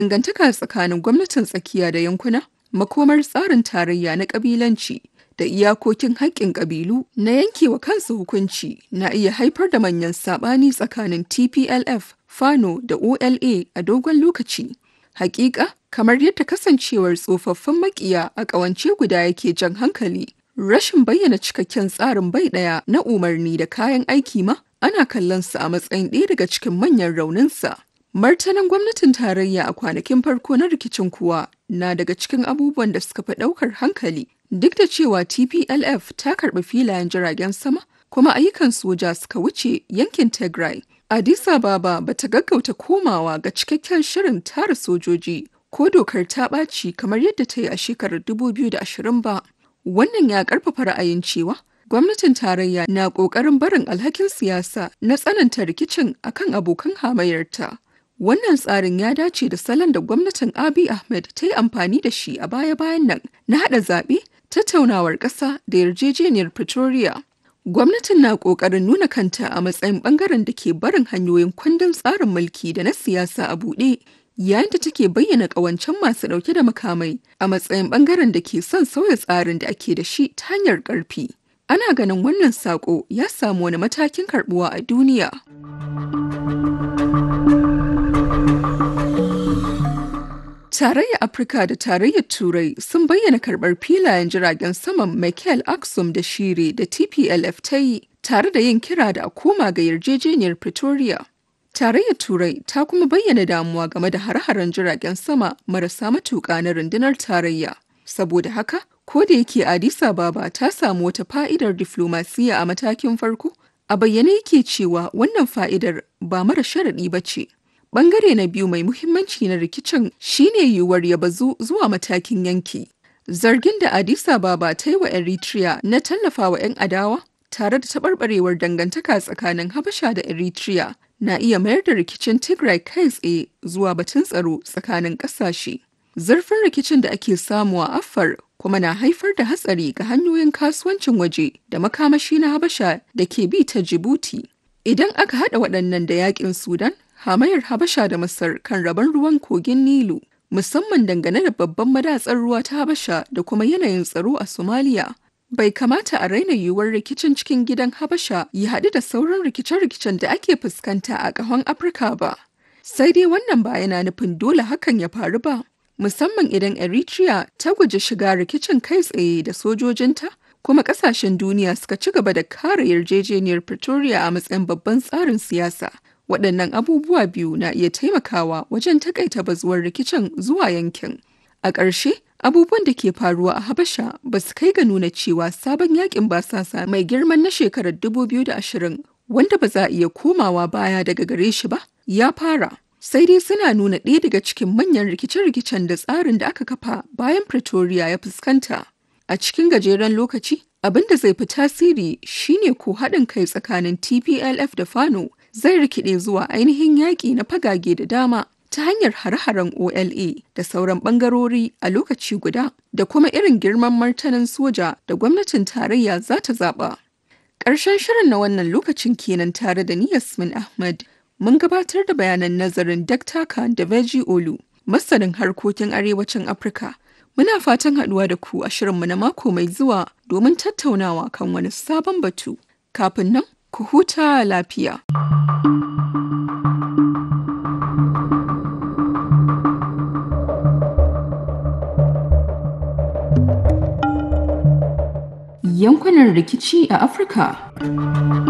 dangantaka tsakanin gwamnatin tsakiya da yankuna, makomar tsarin tarayya na ƙabilanci da iyakokin haƙƙin ƙabilu na yankewa kansu hukunci na iya haifar da manyan saɓani tsakanin TPLF, Fano da OLA a dogon lokaci. Hakika, kamar yadda kasancewar tsofaffin makiya a ƙawance guda yake jan hankali, rashin bayyana cikakken tsarin bai ɗaya na umarni da kayan aiki ma ana kallon sa a matsayin ɗaya daga cikin manyan rauninsa. Martanin gwamnatin tarayya a kwanakin farko na rikicin kuwa na daga cikin abubuwan da suka fi ɗaukar hankali duk da cewa TPLF ta karɓi filayen jiragen sama kuma ayyukan soja suka wuce yankin Tigray. Addis Ababa ba ta gaggauta komawa ga cikakken shirin tara sojoji ko dokar ta ɓaci kamar yadda ta yi a shekarar 2020 ba. Wannan ya ƙarfafa ra'ayin cewa gwamnatin tarayya na ƙoƙarin barin alhakin siyasa na tsananta rikicin akan abokan hamayyarta. Wannan tsarin ya dace da salon da gwamnatin Abiy Ahmed ta yi amfani da shi a baya-bayan nan na haɗa zaɓe, tattaunawar ƙasa da yarjejeniyar Pretoria. Gwamnatin na ƙoƙarin nuna kanta a matsayin ɓangaren da ke barin hanyoyin kundin tsarin mulki da na siyasa a buɗe, yayin da take bayyana ƙawancen masu ɗauke da makamai a matsayin ɓangaren da ke son sauya tsarin da ake da shi ta hanyar ƙarfi. Ana ganin wannan saƙo ya samu wani matakin karɓuwa a duniya. Tarayyar Afirka da Tarayyar Turai sun bayyana karɓar filayen jiragen saman Michael Aksum da Shire da TPLF ta yi tare da yin kira da a koma ga yarjejeniyar Pretoria. Tarayyar Turai ta kuma bayyana damuwa game da hare-haren jiragen sama marasa matuƙa na rundunar tarayya. Saboda haka, ko da yake Addis Ababa ta samu wata fa'idar diflomasiyya a matakin farko, a bayyane yake cewa wannan fa'idar ba mara sharaɗi ba ce. Bangare na biyu mai muhimmanci na rikicin shine yiwuwar ya bazu zuwa matakin yanki. Zargin da Addis Ababa ta yi wa Eritrea na tallafa wa 'yan adawa tare da taɓarɓarewar dangantaka tsakanin Habasha da Eritrea na iya mayar da rikicin Tigray kai tsaye zuwa batun tsaro tsakanin ƙasashe. Zurfin rikicin da ake samu a Afar kuma na haifar da hatsari ga hanyoyin kasuwancin waje da makamashi na Habasha da ke bi ta Djibouti. Idan aka haɗa waɗannan da yaƙin Sudan, hamayar Habasha da Masar kan rabon ruwan kogin Nilu, musamman dangane da babban madatsar ruwa ta Habasha da kuma yanayin tsaro a Somalia. Bai kamata a raina yiwuwar rikicin cikin gidan Habasha ya haɗu da sauran rikice-rikicen da ake fuskanta a ƙahon Afirka ba. Sai dai wannan ba yana nufin dole hakan ya faru ba, musamman idan Eritrea ta guji shiga rikicin kai tsaye da sojojinta kuma kasashen duniya suka ci gaba da kare yarjejeniyar Pretoria a matsayin babban tsarin siyasa. Waɗannan abubuwa biyu na iya taimakawa wajen takaita bazuwar rikicin zuwa yankin. A ƙarshe, abubuwan da ke faruwa a Habasha ba su kai ga nuna cewa sabon yakin basasa mai girman na shekarar 2020 wanda ba za a iya komawa baya daga gare shi ba, ya fara. Sai dai suna nuna ɗaya daga cikin manyan rikice-rikicen da tsarin da aka kafa bayan Pretoria ya fuskanta. A cikin gajeren lokaci, abin da zai fi tasiri shine ko haɗin kai tsakanin TPLF da Fano zai rikide zuwa ainihin yaƙi na fagage da dama ta hanyar hare-haren OLA da sauran ɓangarori a lokaci guda da kuma irin girman martanin soja da gwamnatin tarayya za ta zaɓa. Ƙarshen shirin na wannan lokacin kenan tare da ni Yasmin Ahmad. Mun gabatar da bayanan nazarin Dr. Khan da Veji Olu, masanin harkokin arewacin Afirka. Muna fatan haɗuwa da ku a shirinmu na mako mai zuwa domin tattaunawa kan wani sabon batu. Kafin nan, ku huta lafiya. Yankunan rikici a Afirka.